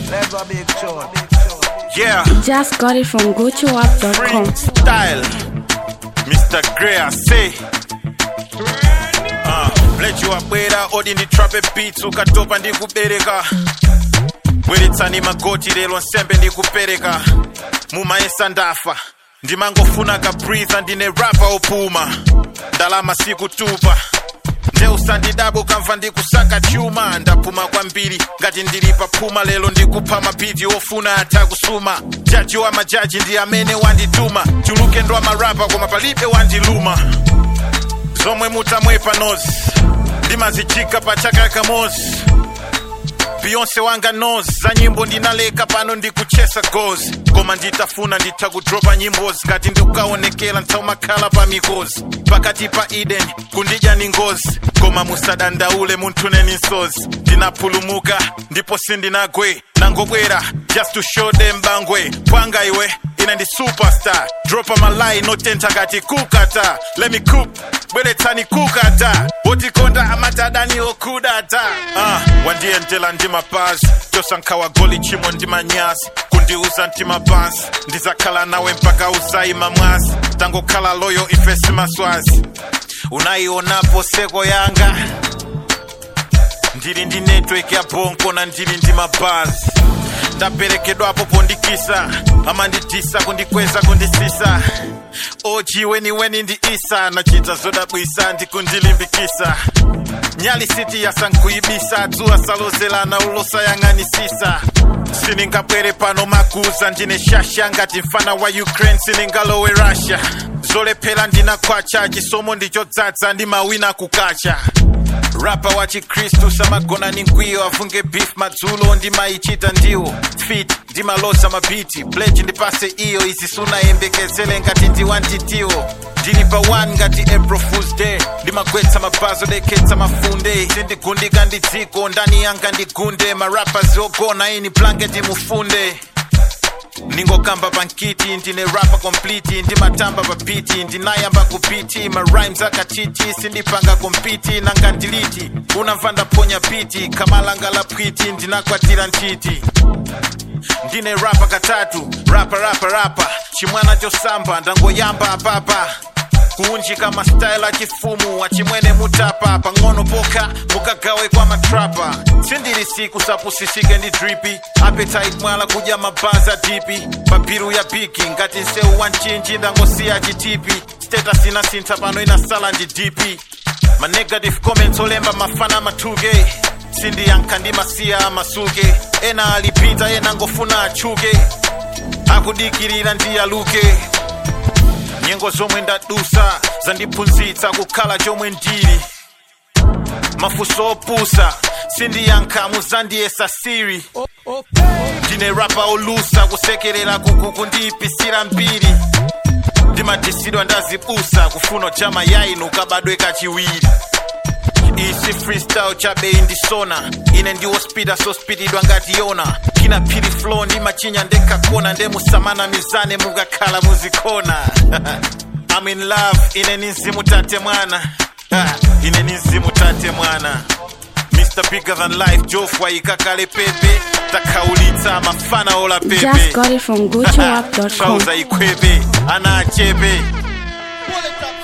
Never big tune. Yeah, Just got it from gotoapp.com. freestyle. Mr. Gray, I say. Uh, blechu wabwera odi nditrape beats ukatopa ndikubereka bweretsani magoti lero nsembe ndikupereka mumaesa ndafa ndimangofuna kabreatha ndine rapa opuma ndalama sikutupa nde usandidabo kamva ndikusaka chuma ndapuma kwambiri ngati ndili paphuma lero ndikupha mabhidi ofuna atha kusuma jaji wa majaji ndi amene wandituma chuluke ndo amarapa koma palibe wandiluma zomwe mutamwepa nozi ndimazichika pa chaka kamozi beyonce wanga nos za nyimbo ndinaleka pano ndikuchesa gozi koma nditafuna nditha kudropa nyimbozi ngati ndikukaonekera ntaumakhala pa mikozi pakati pa eden kundidya ni ngozi koma musadandaule munthuneni nsozi ndinapulumuka ndipo sindinagwe nangobwera just to show them bangwe pwanga iwe ine ndi superstar dropa malai notentha kati kukata let me cook bweretsani kukata wotikonda amatadani okudata uh, wandiyentela ndi mapazi tosankhawa goli chimwe ndi manyazi kundiuza mtima pansi ndizakhala nawe mpaka uzayima mwazi tangokhala loyo ife simaswazi unayionapo seko yanga ndili ndi network ya bonko na ndili ndi mabazi ndaperekedwapo pondikisa amandidisa kundikweza kundisisa oji weniweni ndi isa nachita zodabwisa ndikundilimbikisa nyali siti yasankuibisa dzuwa salozelana ulosayang'anisisa siningabwere pano makuza ndine shasha ngati mfana wa ukraine siningalowe russia zolephera ndinakwacha chisomo ndichodzaza ndi mawina kukacha rapa wa chikristu samagona ni nkwiyo afunge beef madzulo ndimayichita ndiwo fit ndimaloza mabiti pledge ndipase iyo izi sunayembekezele ngati ndiwantitiwo ndili pa 1 ngati april fools day ndimagwetsa mabazo dekhetsa mafunde sindigundika ndi dziko ndani yanga ndigunde marapas ogona ini blanketi mufunde ningokamba pankiti ndine rapa complete ndimatamba papiti ndinayamba kupiti marhymes akatiti sindipanga kompiti nanga ndiliti unamva ndaponya piti kamalanga la pwiti ndinakwatira ntchiti ndine rapa katatu rapa rapa rapa chimwana chosamba ndangoyamba apapa kuunjika mastyle achifumu wachimwene mutapa pang'ono pokha mukagawe kwa matrapa sindili siku sapusisike ndi dripi appetite mwala kudya mabaza dipi pabiru ya biki ngati nsewu wa mchinji ndangosiya chitipi status inasintha pano inasala ndi dipi ma negative comments olemba mafana mathuke sindiyankha ndi masiya amasuke ena alipita ena ngofuna atchuke akudikirira ndiyaluke nyengo zomwe ndadusa zandiphunzitsa kukhala chomwe ndili mafunso opusa sindiyankha muzandiyesa siri ndine rapa olusa kusekerera kuku kundiyipisira mbiri ndimadisidwa ndazibusa kufuna chama yainu kabadwe kachiwiri isi freestyle chabeyi ndisona ine ndiwo spida sospididwa ngati yona kina phiri flow ndi machinya ndekakona ndemusamana mizane mukakhala muzikona I'm in love ine ni mzimu tate mwana Ha, ine ni mzimu tate mwana Mr. Bigger Than Life Jofwa ikakale pepe takhaulitsa mafana ola pepe Just got it from gotoapp.com. Shauza ikwebe ana achebe